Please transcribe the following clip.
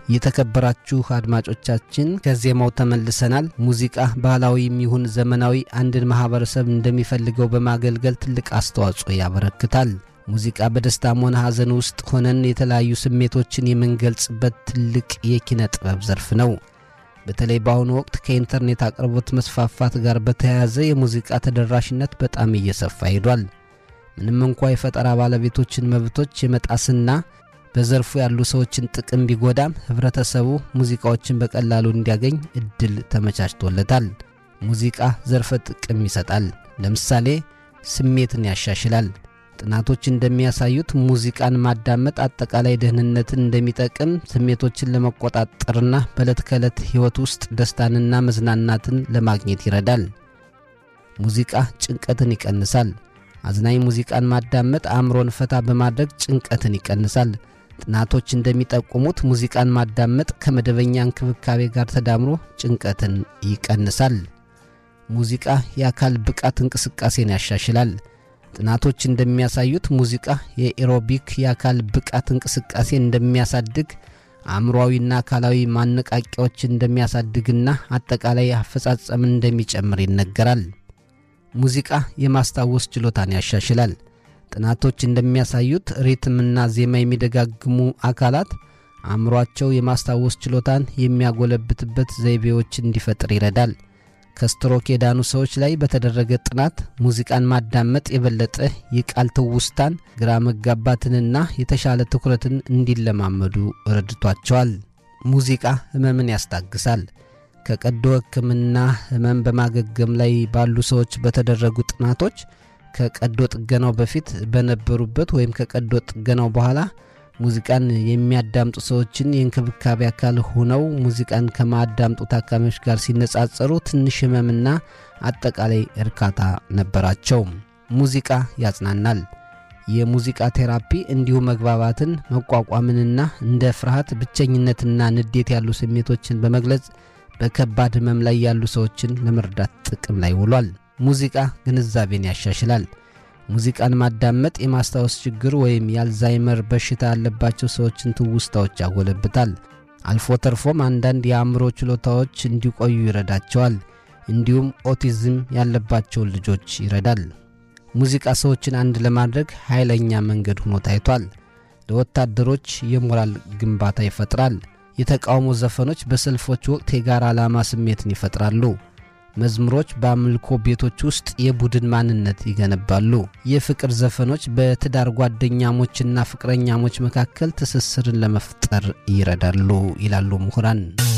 የተከበራችሁ አድማጮቻችን ከዜማው ተመልሰናል። ሙዚቃ ባህላዊም ይሁን ዘመናዊ አንድን ማህበረሰብ እንደሚፈልገው በማገልገል ትልቅ አስተዋጽኦ ያበረክታል። ሙዚቃ በደስታም ሆነ ሐዘን ውስጥ ሆነን የተለያዩ ስሜቶችን የምንገልጽበት ትልቅ የኪነ ጥበብ ዘርፍ ነው። በተለይ በአሁኑ ወቅት ከኢንተርኔት አቅርቦት መስፋፋት ጋር በተያያዘ የሙዚቃ ተደራሽነት በጣም እየሰፋ ሄዷል። ምንም እንኳ የፈጠራ ባለቤቶችን መብቶች የመጣስና በዘርፉ ያሉ ሰዎችን ጥቅም ቢጎዳም ህብረተሰቡ ሙዚቃዎችን በቀላሉ እንዲያገኝ እድል ተመቻችቶለታል። ሙዚቃ ዘርፈ ጥቅም ይሰጣል። ለምሳሌ ስሜትን ያሻሽላል። ጥናቶች እንደሚያሳዩት ሙዚቃን ማዳመጥ አጠቃላይ ደህንነትን እንደሚጠቅም፣ ስሜቶችን ለመቆጣጠርና በዕለት ከዕለት ሕይወት ውስጥ ደስታንና መዝናናትን ለማግኘት ይረዳል። ሙዚቃ ጭንቀትን ይቀንሳል። አዝናኝ ሙዚቃን ማዳመጥ አእምሮን ፈታ በማድረግ ጭንቀትን ይቀንሳል። ጥናቶች እንደሚጠቁሙት ሙዚቃን ማዳመጥ ከመደበኛ እንክብካቤ ጋር ተዳምሮ ጭንቀትን ይቀንሳል። ሙዚቃ የአካል ብቃት እንቅስቃሴን ያሻሽላል። ጥናቶች እንደሚያሳዩት ሙዚቃ የኤሮቢክ የአካል ብቃት እንቅስቃሴ እንደሚያሳድግ፣ አእምሮዊና አካላዊ ማነቃቂያዎችን እንደሚያሳድግና አጠቃላይ አፈጻጸምን እንደሚጨምር ይነገራል። ሙዚቃ የማስታወስ ችሎታን ያሻሽላል። ጥናቶች እንደሚያሳዩት ሪትምና ዜማ የሚደጋግሙ አካላት አእምሯቸው የማስታወስ ችሎታን የሚያጎለብትበት ዘይቤዎች እንዲፈጥር ይረዳል። ከስትሮክ የዳኑ ሰዎች ላይ በተደረገ ጥናት ሙዚቃን ማዳመጥ የበለጠ የቃል ትውስታን፣ ግራ መጋባትንና የተሻለ ትኩረትን እንዲለማመዱ ረድቷቸዋል። ሙዚቃ ሕመምን ያስታግሳል። ከቀዶ ሕክምና ሕመም በማገገም ላይ ባሉ ሰዎች በተደረጉ ጥናቶች ከቀዶ ጥገናው በፊት በነበሩበት ወይም ከቀዶ ጥገናው በኋላ ሙዚቃን የሚያዳምጡ ሰዎችን የእንክብካቤ አካል ሆነው ሙዚቃን ከማያዳምጡ ታካሚዎች ጋር ሲነጻጸሩ ትንሽ ህመምና አጠቃላይ እርካታ ነበራቸው። ሙዚቃ ያጽናናል። የሙዚቃ ቴራፒ እንዲሁ መግባባትን፣ መቋቋምንና እንደ ፍርሃት፣ ብቸኝነትና ንዴት ያሉ ስሜቶችን በመግለጽ በከባድ ህመም ላይ ያሉ ሰዎችን ለመርዳት ጥቅም ላይ ውሏል። ሙዚቃ ግንዛቤን ያሻሽላል። ሙዚቃን ማዳመጥ የማስታወስ ችግር ወይም የአልዛይመር በሽታ ያለባቸው ሰዎችን ትውስታዎች ያጎለብታል። አልፎ ተርፎም አንዳንድ የአእምሮ ችሎታዎች እንዲቆዩ ይረዳቸዋል። እንዲሁም ኦቲዝም ያለባቸውን ልጆች ይረዳል። ሙዚቃ ሰዎችን አንድ ለማድረግ ኃይለኛ መንገድ ሆኖ ታይቷል። ለወታደሮች የሞራል ግንባታ ይፈጥራል። የተቃውሞ ዘፈኖች በሰልፎች ወቅት የጋራ ዓላማ ስሜትን ይፈጥራሉ። መዝሙሮች በአምልኮ ቤቶች ውስጥ የቡድን ማንነት ይገነባሉ። የፍቅር ዘፈኖች በትዳር ጓደኛሞችና ፍቅረኛሞች መካከል ትስስርን ለመፍጠር ይረዳሉ ይላሉ ምሁራን።